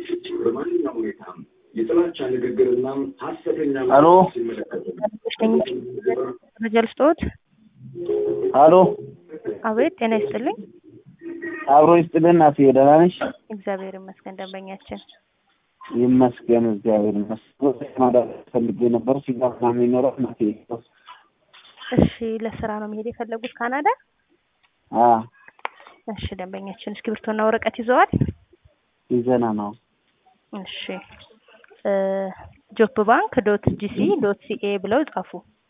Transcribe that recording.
በማንኛውም ሁኔታ የጥላቻ ንግግርና ሀሰተኛ ሄሎ መረጃ ልስጥዎት? ሀሎ አቤት፣ ጤና ይስጥልኝ። አብሮ ይስጥልን። እናቴ ደህና ነሽ? እግዚአብሔር ይመስገን። ደንበኛችን ይመስገን እግዚአብሔር ይመስገን። ማዳር ፈልጌ ነበር ሲጋር ነው የሚኖረው እናቴ። እሺ፣ ለስራ ነው መሄድ የፈለጉት ካናዳ? አ እሺ፣ ደንበኛችን እስክሪብቶና ወረቀት ይዘዋል? ይዘና ነው። እሺ፣ ጆፕ ባንክ ዶት ጂሲ ዶት ሲኤ ብለው ጻፉ።